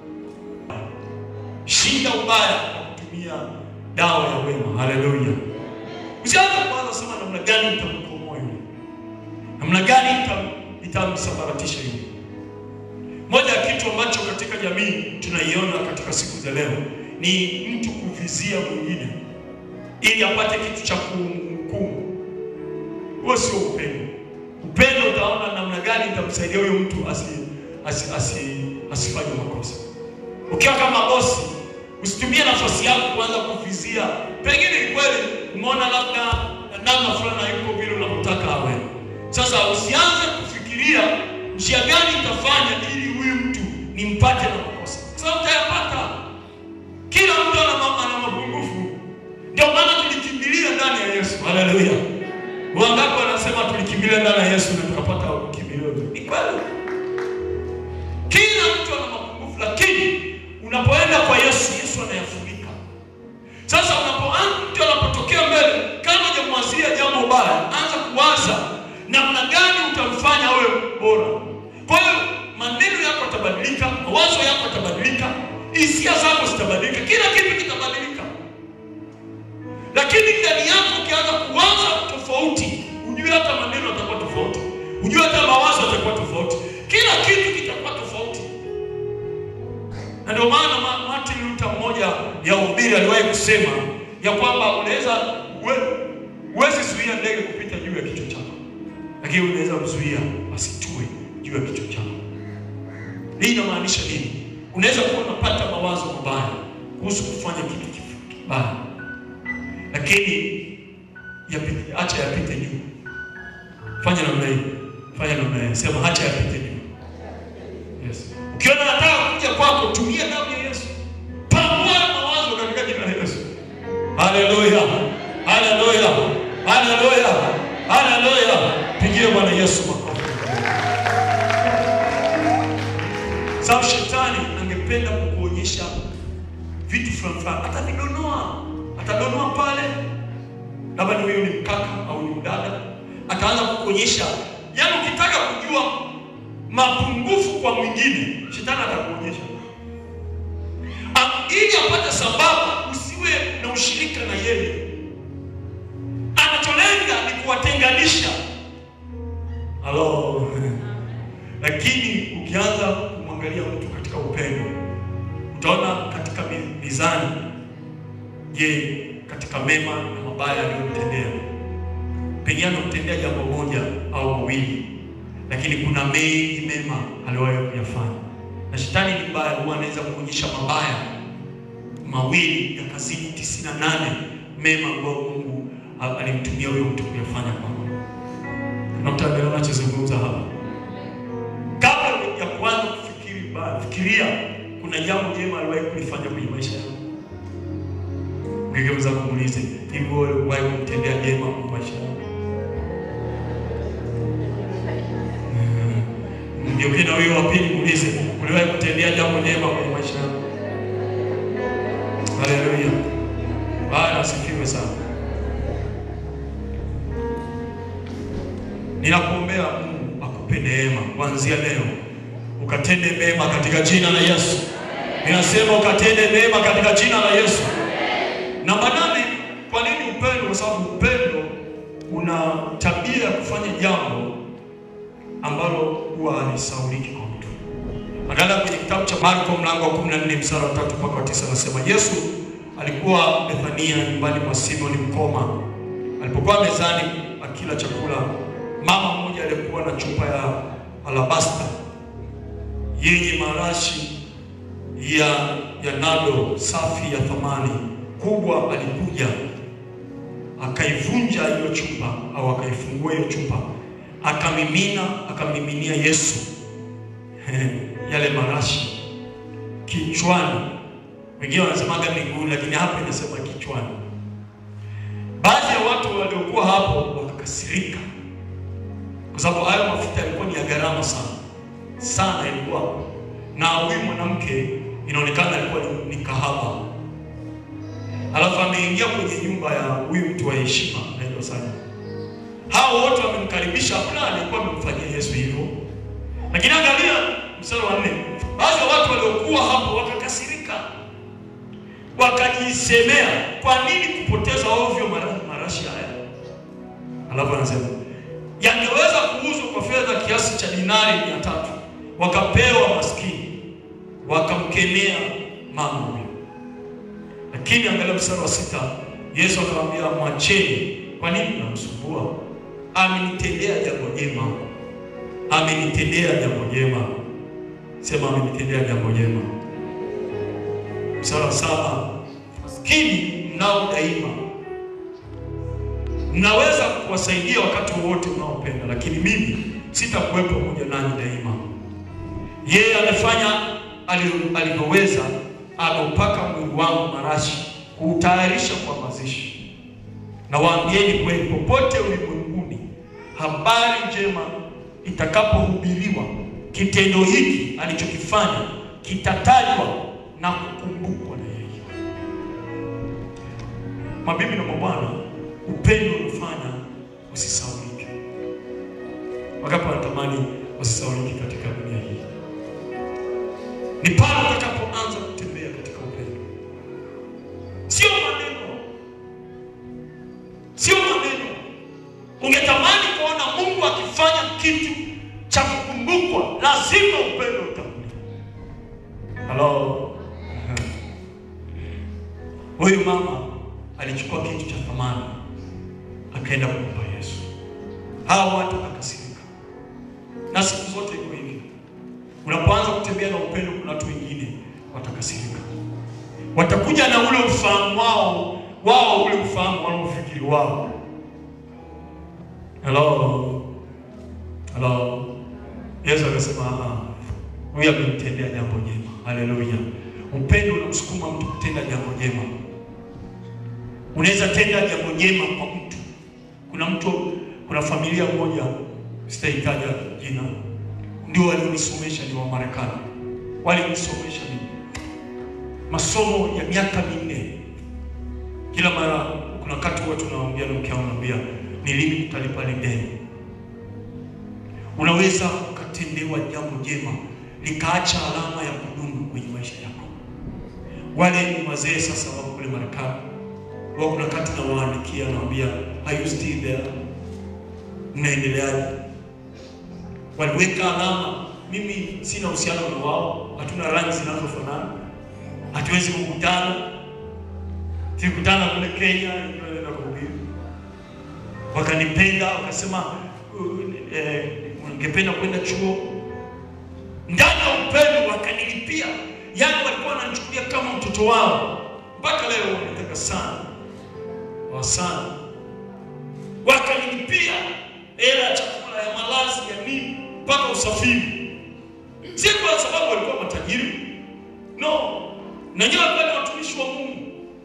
Shinda ubaya kwa kutumia dawa ya wema. Haleluya! Usianze kwanza sema namna gani nitamkomoa yule, namna gani nitam- nitamsambaratisha yule. Moja ya kitu ambacho katika jamii tunaiona katika siku za leo ni mtu kuvizia mwingine ili apate kitu cha kumhukumu. Huo sio upendo. Upendo utaona namna gani itamsaidia huyo mtu asi, asi, asi, asifanye makosa. Ukiwa kama bosi, usitumie nafasi yako kuanza kuvizia. Pengine ni kweli umeona labda namna fulani hayuko vile unavyotaka awe. Sasa usianze kufikiria njia gani itafanya ili huyu mtu nimpate na makosa, sasa utayapata. Kila mtu ana ma- ana mapungufu, ndio maana tulikimbilia ndani ya Yesu. Haleluya! Wangapi wanasema tulikimbilia ndani ya Yesu na tukapata kimbilio? Ni kweli, kila mtu ana mapungufu, lakini unapoenda kwa Yesu, Yesu anayafunika. Sasa unapoanza mtu anapotokea mbele, kama hujamwazia jambo baya, anza kuwaza namna gani utamfanya awe bora. Kwa hiyo maneno yako yatabadilika, mawazo yako yatabadilika hisia zako zitabadilika, kila kitu kitabadilika. Lakini ndani yako ukianza kuwaza tofauti, ujue hata maneno yatakuwa tofauti, ujue hata mawazo yatakuwa tofauti, kila kitu kitakuwa tofauti. Na ndio maana Ma- Martin Luther mmoja ya ubiri aliwahi kusema ya kwamba unaweza we- huwezi zuia ndege kupita juu ya kichwa chako, lakini unaweza kuzuia asitue juu ya kichwa chako. Hii inamaanisha nini? Unaweza kuwa unapata mawazo mabaya kuhusu kufanya kitu kif- kibaya, lakini yapite, acha yapite juu. Fanya namna hii, fanya namna hii, sema acha yapite juu. Yes. Ukiona nataka kuja kwako, tumia damu ya Yesu, pangua mawazo katika jina la Yesu. Haleluya, haleluya, haleluya, haleluya! Pigie Bwana Yesu makofi. Sababu shetani angependa kukuonyesha vitu fulani fulani, atavidonoa, atadonoa pale, labda ni huyo ni mkaka au ni mdada, ataanza kukuonyesha. Yaani ukitaka kujua mapungufu kwa mwingine, shetani atakuonyesha Am- ili apate sababu usiwe na ushirika na yeye. Anacholenga ni kuwatenganisha. Halo. Lakini ukianza kumwangalia mtu katika upendo, utaona katika mi- mizani, je, katika mema na mabaya aliyomtendea, pengine anamtendea jambo moja au mawili, lakini kuna mengi mema aliwahi kuyafanya. Na shetani ni mbaya, huwa anaweza kuonyesha mabaya mawili yakazidi tisini na nane mema ambayo Mungu a- alimtumia huyo mtu kuyafanya kwako. Kuna mtu anaelewa anachozungumza hapa? Kabla ya kuanza kufikiri vibaya, fikiria kuna jambo jema aliwahi kulifanya kwenye maisha yako. Ungegeuza kumuulize, hivi wewe uliwahi kumtendea jema kwenye maisha yako? Mgeukie na huyo wa pili muulize, uliwahi kutendea jambo jema kwenye maisha yako? Haleluya. Bwana asifiwe sana. Ninakuombea Mungu akupe neema kuanzia leo, ukatende mema katika jina la Yesu. Ninasema ukatende mema katika jina la Yesu. Namba nane, kwa nini upendo? Kwa sababu upendo una tabia ya kufanya jambo ambalo huwa halisahauliki kwa mtu. Angalia kwenye kitabu cha Marko mlango wa 14 mstari wa 3 mpaka wa 9 anasema Yesu alikuwa Bethania nyumbani mwa Simoni mkoma. Alipokuwa mezani akila chakula, mama mmoja aliyekuwa na chupa ya alabasta yenye marashi ya ya nado safi ya thamani kubwa alikuja akaivunja hiyo chupa au akaifungua hiyo chupa akamimina akamiminia Yesu yale marashi kichwani. Wengine wanasemaga miguuni, lakini hapa inasema kichwani. Baadhi ya watu waliokuwa hapo wakakasirika, kwa sababu hayo mafuta yalikuwa ni ya gharama sana sana, ilikuwa na huyu mwanamke inaonekana alikuwa ni, ni kahaba, alafu ameingia kwenye nyumba ya huyu mtu wa heshima anaitwa Simon. Hao wote wamemkaribisha, hakuna aliyekuwa amemfanyia Yesu hivyo. Lakini angalia mstari wa nne, baadhi ya watu waliokuwa hapo wakakasirika, wakajisemea, kwa nini kupoteza ovyo mara- marashi haya? Alafu anasema yangeweza kuuzwa kwa fedha kiasi cha dinari mia tatu wakapewa maskini, wakamkemea mama huyo. Lakini angalia mstari wa sita, Yesu akamwambia, mwacheni, kwa nini mnamsumbua? Amenitendea jambo jema, amenitendea jambo jema. Sema amenitendea jambo jema. Mstari wa saba, maskini mnao daima, mnaweza kuwasaidia wakati wowote mnaopenda, lakini mimi sitakuwepo pamoja nanyi daima. Yeye amefanya ali- alivyoweza, ameupaka mwili wangu marashi kuutayarisha kwa mazishi. Na waambieni kweli, popote ulimwenguni habari njema itakapohubiriwa, kitendo hiki alichokifanya kitatajwa na kukumbukwa na yeye. Mabibi na mabwana, upendo unafanya usisaulike. Wakapo wanatamani wasisaulike katika dunia hii, ni pale utakapoanza kutembea lazima upendo utangulie. Halo, huyu mama alichukua kitu cha thamani akaenda kumpa Yesu. Hawa watu wakakasirika, na siku zote iko hivi. Unapoanza kutembea na upendo, kuna watu wengine watakasirika, watakuja na ule ufahamu wao wao, ule ufahamu wanaofikiri wao. Hello, hello. Yesu akasema "Ah, huyu amenitendea jambo jema. Haleluya! Upendo unamsukuma mtu kutenda jambo jema. Unaweza tenda jambo jema kwa mtu. Kuna mtu, kuna familia moja, sitahitaja jina, ndio walionisomesha, ni wa Marekani, walinisomesha mimi masomo ya miaka minne. Kila mara kuna wakati huwa tunaongea na mke wangu, naambia ni lini tutalipa ile deni. Unaweza ukatendewa jambo jema likaacha alama ya kudumu kwenye maisha yako. Wale ni wazee sasa wako kule Marekani, wao kuna wakati nawaandikia, nawaambia are you still there, mnaendeleaje? Waliweka alama. Mimi sina uhusiano na wao, hatuna rangi zinazofanana, hatuwezi kukutana. Tulikutana kule Kenya, tunaenda kuhubiri, wakanipenda wakasema, uh, eh, ungependa kwenda chuo ndani ya upendo wakanilipia, yaani walikuwa wananichukulia kama mtoto wao. Mpaka leo wanataka sana wa sana, wakanilipia hela ya chakula, ya malazi, ya nini, mpaka usafiri. Si kwa sababu walikuwa matajiri, no, na nyewe walikuwa ni watumishi wa Mungu.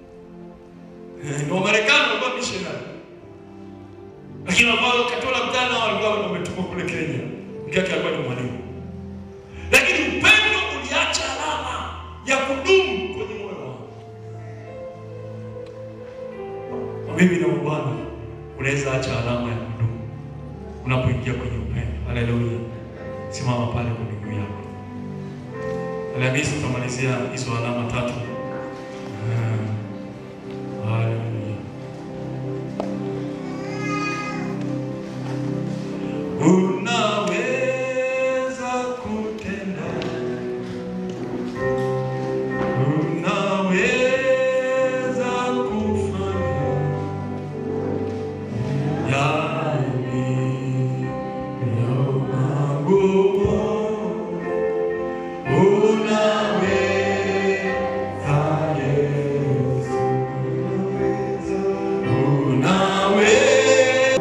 Ni Wamarekani walikuwa missionary, lakini ambao katola mtana walikuwa wametumwa kule Kenya. Mke wake alikuwa ni mwalimu lakini upendo uliacha alama ya kudumu kwenye moyo wangu. Kwa mimi na Bwana unaweza acha alama ya kudumu unapoingia kwenye upendo. Haleluya! Simama pale kwa miguu yako. Alhamisi tutamalizia hizo alama tatu. Ah, Haleluya. Unaweza kutenda, unaweza kufanya yaliyo magumu. Unaweza Yesu, unaweza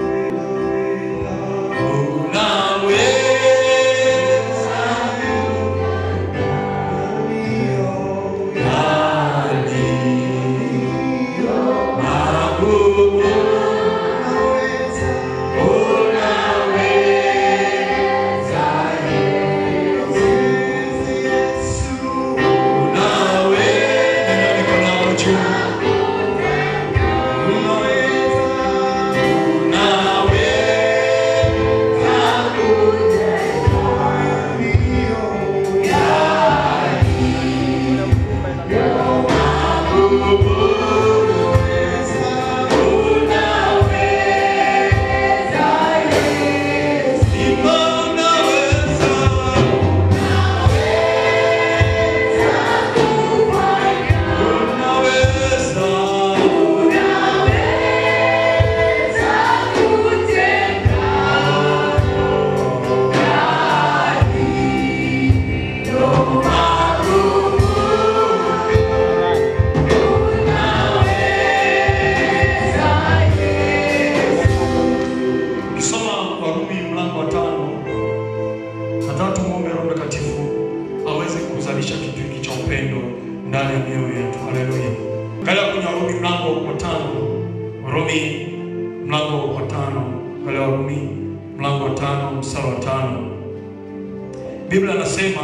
Ukisoma Warumi mlango wa tano, nataka tumwombe Roho Mtakatifu aweze kuzalisha kitu hiki cha upendo ndani ya mioyo yetu. Haleluya! Angalia kwenye Warumi mlango wa tano, Warumi mlango wa tano, angalia Warumi mlango wa tano mstari wa tano. Biblia anasema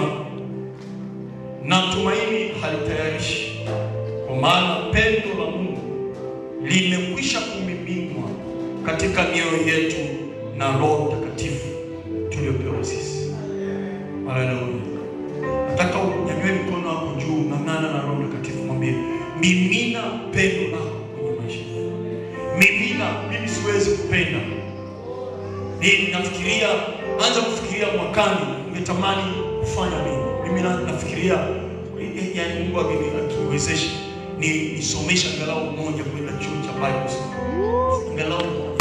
na tumaini halitayarishi, kwa maana pendo la Mungu limekwisha kumiminwa katika mioyo yetu na Roho Mtakatifu tuliopewa sisi. Haleluya! Nataka unyanyue mikono wako juu, ng'ang'ana na Roho Mtakatifu, mwambie mimina pendo lako kwenye maisha yangu. Mimina, mimi siwezi kupenda. Mimi nafikiria, anza kufikiria mwakani ningetamani kufanya nini? Mimi na- nafikiria eh, yaani Mungu akini- akiniwezesha ni nisomesha angalau mmoja kwenda chuo cha Bible school. Angalau mmoja.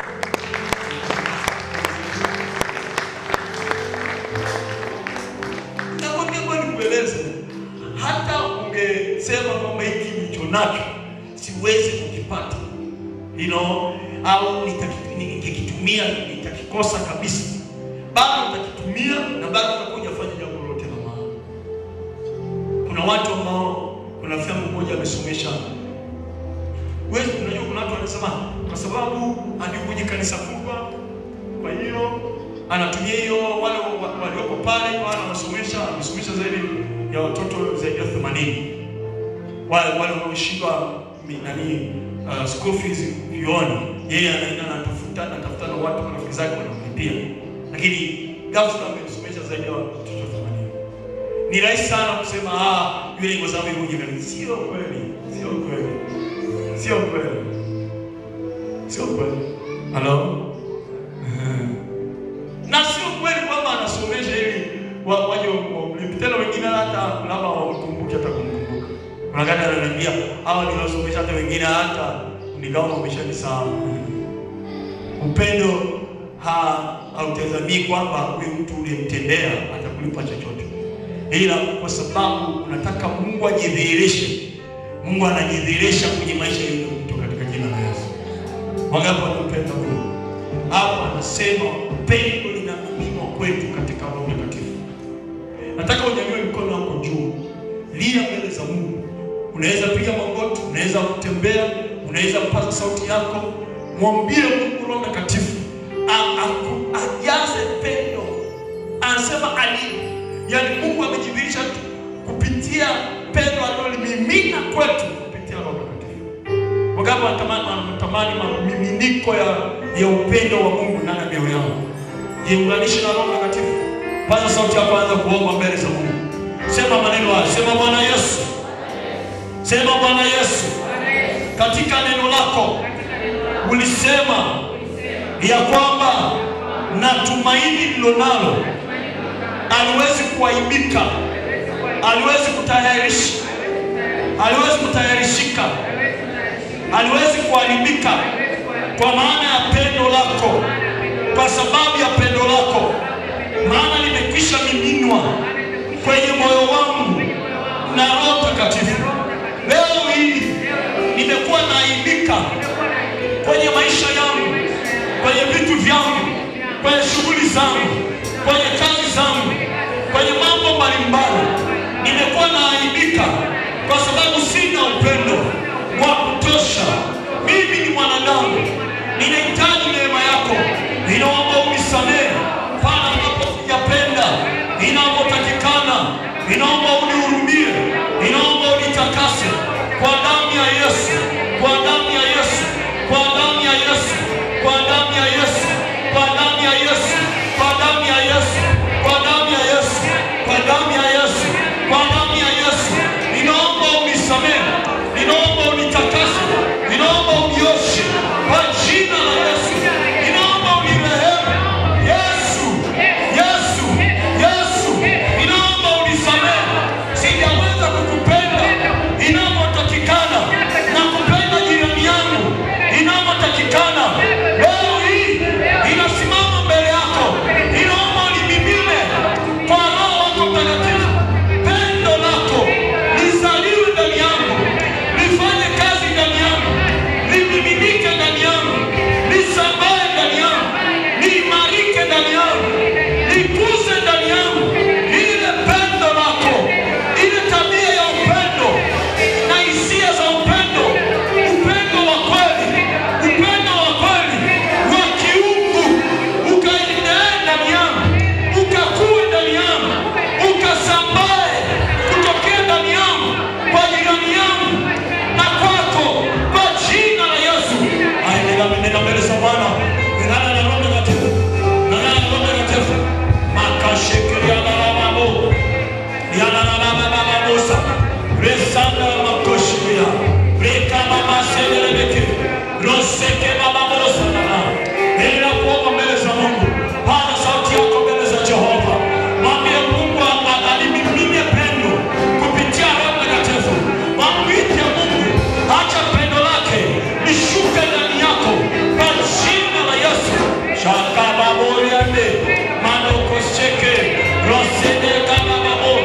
Nakwambia kwa nikueleze, hata ungesema kwamba hiki nilicho nacho siwezi kukipata you know, au nitaki- ningekitumia nitakikosa kabisa, bado utakitumia na bado utakuja fanya jambo lolote la maana. Kuna watu ambao, kuna filamu moja amesomesha wewe, unajua kuna watu wanasema kwa sababu hadi kwenye kanisa kubwa, kwa hiyo anatumia hiyo wale wa- walioko pale kwa anawasomesha, amesomesha zaidi ya watoto zaidi ya 80 wale wale wanaoshindwa mi- nani uh, school fees vioni, yeye anaenda anatafuta anatafuta na watu marafiki zake wanamlipia, lakini ghafla amesomesha zaidi ya watoto 80. Ni rahisi sana kusema ah, yule ni kwa sababu yuko jirani. Sio kweli, sio kweli, sio kweli, sio kweli. Hello? na sio kweli kwamba anasomesha ili wa- waje wamlipe. Tena wengine hata labda wamkumbuke hata kumkumbuka. Kuna kati ananiambia hawa niliwasomesha hata wengine hata nikawa wameshanisahau. Upendo ha hautazamii kwamba huyu mtu uliyemtendea atakulipa chochote, ila kwa sababu unataka Mungu ajidhihirishe. Mungu anajidhihirisha kwenye maisha ya yule mtu katika jina la Yesu. Wangapi wanampenda Mungu? Hapa anasema pendo linamiminwa kwetu katika Roho Mtakatifu. Nataka unyanyue mkono wako juu, lia mbele za Mungu. Unaweza piga magoti, unaweza kutembea, unaweza kupaza sauti yako, mwambie Mungu Roho Mtakatifu a- aku- ajaze pendo. Anasema ali, yani Mungu amejidhihirisha tu kupitia pendo alilolimimina kwetu kupitia Roho Mtakatifu. Wangapi wanatamani wanatamani mamiminiko ya, ya upendo wa Mungu ndani ya mioyo yao? Jiunganishe na Roho Mtakatifu. Paza sauti yako, anza kuomba mbele za Mungu. Sema maneno haya, sema Bwana Yesu, sema Bwana Yesu, katika neno lako ulisema ya kwamba na tumaini lilonalo aliwezi kuaibika, aliwezi kutayarisha, aliwezi kutayarishika haliwezi kuharibika kwa maana ya pendo lako, kwa sababu ya pendo lako, maana limekwisha miminwa kwenye moyo wangu na Roho Mtakatifu. Leo hii nimekuwa naaibika kwenye maisha yangu, kwenye vitu vyangu, kwenye shughuli zangu, kwenye kazi zangu, kwenye mambo mbalimbali. Nimekuwa naaibika kwa sababu sina upendo wa kutosha. Mimi ni mwanadamu, ninahitaji neema yako. Ninaomba unisamehe pale ambapo sijapenda inavyotakikana. Ninaomba unihurumie, ninaomba unitakase kwa damu ya Yesu, kwa damu ya Yesu, kwa damu ya Yesu, kwa damu ya Yesu, kwa damu ya Yesu, kwa damu ya Yesu, kwa damu ya Yesu, kwa damu ya Yesu, kwa damu ya Yesu. Ninaomba unisamehe, ninaomba unitakase, ninaomba Rosende kama babo.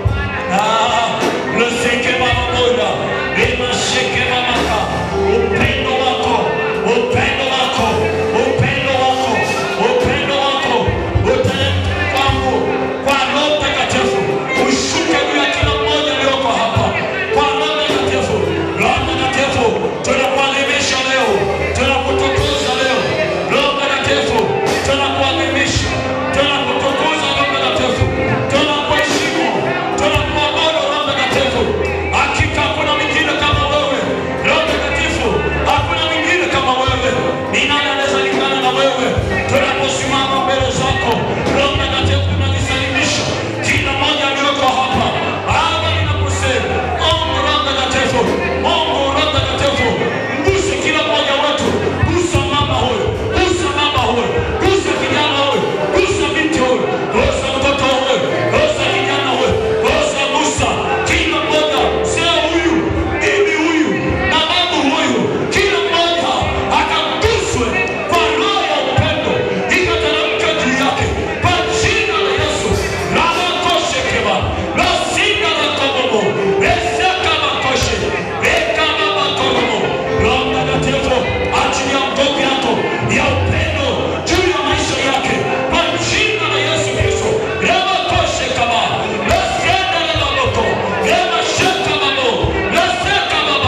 Ah, Roseke mama boda. Lema sheke mama ka. Upendo wako, upendo wako, upendo wako, upendo wako. Utaleta kwangu kwa Roho Mtakatifu. Ushuke juu ya kila mmoja aliyoko hapa. Kwa Roho Mtakatifu. Roho Mtakatifu, tunakuadhimisha leo. Tunakutukuza leo. Roho Mtakatifu, tunakuadhimisha. Tunakutukuza Roho Mtakatifu. Tunakuheshimu. Tunakuabudu Roho Mtakatifu. Hakika hakuna mwingine kama wewe. Roho Mtakatifu, hakuna mwingine kama wewe. Ni nani anaweza lingana na wewe? Tunaposimama mbele zako, Roho Mtakatifu tunajisalimisha. Kila mmoja aliyoko hapa, Baba ninakusema, Mungu Roho Mtakatifu, Mungu Roho Mtakatifu, mguse kila mmoja wetu. Gusa mama huyu, gusa mama huyu, gusa kijana huyu, gusa binti huyu, gusa mtoto huyu, gusa kijana huyu, gusa gusa kila mmoja, mzee huyu, bibi huyu na babu huyu, kila mmoja akaguswe kwa roho ya upendo, ikateremka juu yake kwa jina la Yesu. Ramakoshekewa, rasinda la kobobo, reseka makoshe, reka mama kobobo. Roho Mtakatifu, achilia nguvu yako ya upendo juu ya maisha yake kwa jina la Yesu Kristo. Ramakoshekewa, rasenda la maboko, ramasheka mabo, raseka baba,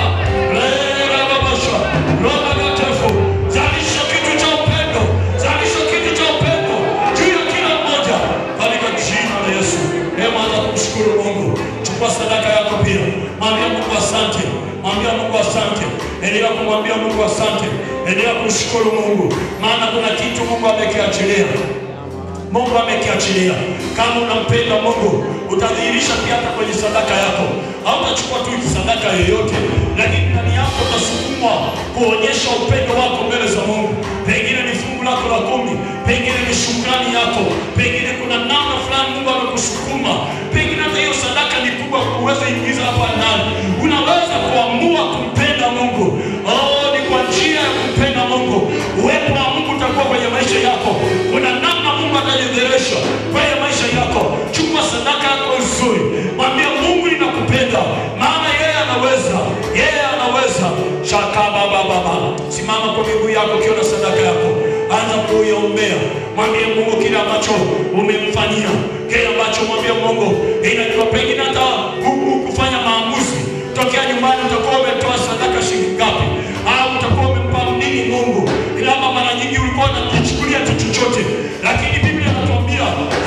rera babasha. Roho Mtakatifu, zalisha kitu cha upendo, zalisha kitu cha upendo juu ya kila mmoja katika jina la Yesu. Hebu anza kumshukuru Mungu. Chukua sadaka yako pia, mwambia Mungu asante, mwambia Mungu asante, endelea kumwambia Mungu asante, endelea kumshukuru Mungu, maana kuna kitu Mungu amekiachilia. Mungu amekiachilia. Kama unampenda Mungu, utadhihirisha pia hata kwenye sadaka yako. Hautachukua tu sadaka yoyote, lakini ndani yako utasukumwa kuonyesha upendo wako mbele za Mungu. Pengine ni fungu lako la kumi, pengine ni shukrani yako, pengine kuna namna fulani Mungu amekusukuma, pengine hata hiyo sadaka ni kubwa kuweza ingiza hapa ndani. Unaweza kuamua kumpenda Mungu. Oh, ni kwa njia ya kumpenda Mungu. Uwepo wa Mungu utakuwa kwenye maisha yako. Kuna namna Mungu atajidhihirisha kwenye maisha yako. Chukua sadaka yako nzuri, mwambie Mungu ninakupenda, maana yeye anaweza, yeye anaweza. Shaka baba baba, simama kwa miguu yako ukiona sadaka yako, anza kuiombea, mwambie Mungu kile ambacho umemfanyia, kile ambacho mwambie Mungu, inajua pengine hata huku kufanya maamuzi tokea nyumbani, utakuwa umetoa sadaka shilingi ngapi, au utakuwa umempa nini Mungu, labda mara nyingi ulikuwa unakichukulia tu chochote, lakini Biblia inatuambia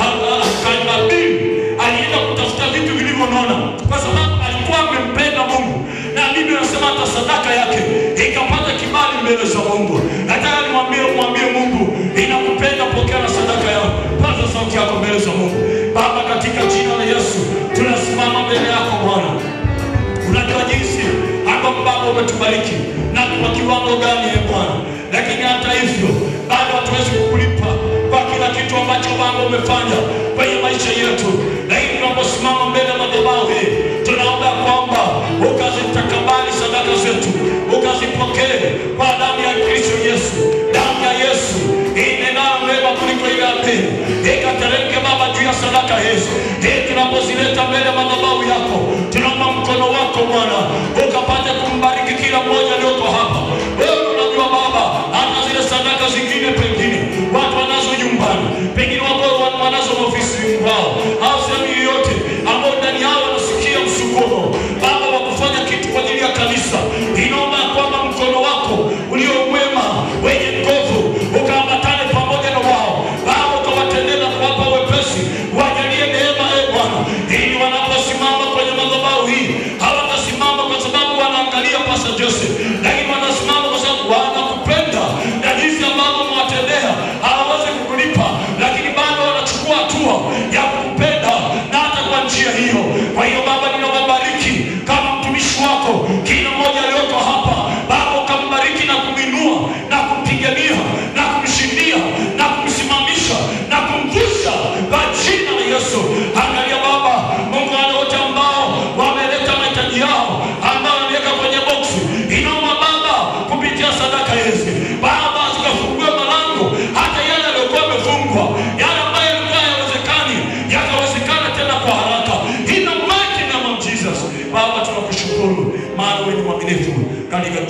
Kain alienda kutafuta vitu vilivyonona kwa sababu alikuwa amempenda Mungu, na Biblia inasema hata sadaka yake ikapata kibali mbele za Mungu. Nataka nimwambie mwambie Mungu, inakupenda, pokea na sadaka yako, paza sauti yako mbele za Mungu. Baba, katika jina la Yesu tunasimama mbele yako Bwana unajua jinsi ambavyo Baba umetubariki na kwa kiwango gani e Bwana, lakini hata hivyo bado hatuwezi kukulipa kwa kila kitu ambacho Baba umefanya kwenye maisha yetu, lakini tunaposimama mbele ya madhabahu hii tunaomba kwamba ukazitakabali sadaka zetu, ukazipokee kwa damu ya Kristo Yesu, damu ya Yesu inenayo mema kuliko ile ya pili, ikateremke Baba juu ya sadaka hizi hii tunapozileta mbele ya madhabahu yako, tunaomba mkono wako Bwana ukapate kumbariki kila mmoja aliyoko hapa. Wewe unajua Baba, hata zile sadaka zingine pengine watu wanazo nyumbani, pengine wako wanazo ofisini kwao au sehemu yoyote ambao ndani yao wanasikia msukumo Baba wa kufanya kitu kwa ajili ya kanisa. Inaomba ya kwamba mkono wako ulio mwema wenye nguvu ukaambatane pamoja na wao Baba, ukawatendee na kuwapa wepesi, wajalie neema e Bwana, ili wanaposimama kwenye madhabahu hii hawatasimama kwa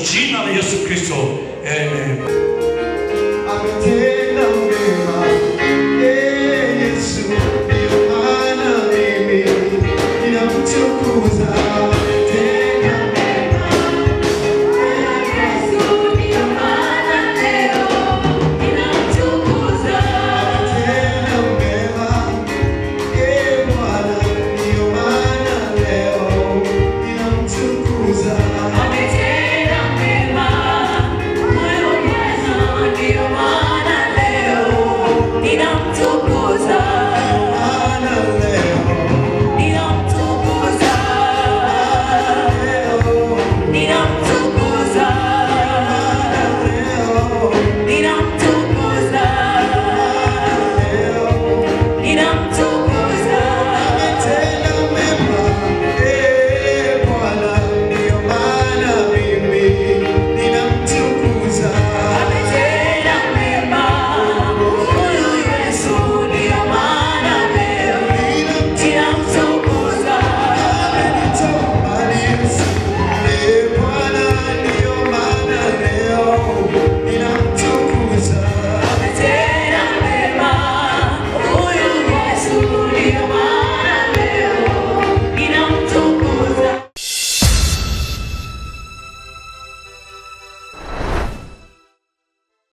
jina la Yesu Kristo. Amen. Ametenda mema, ee Yesu, ndio maana mimi ninamtukuza. Ametenda mema, ametenda mema, ee Bwana, ndio maana leo ninamtukuza. Maana leo, leo, leo, Ametenda mema, ee Bwana, ndio maana mimi ninamtukuza. Amenitoa Yesu, ee Bwana, ndio maana leo ninamtukuza.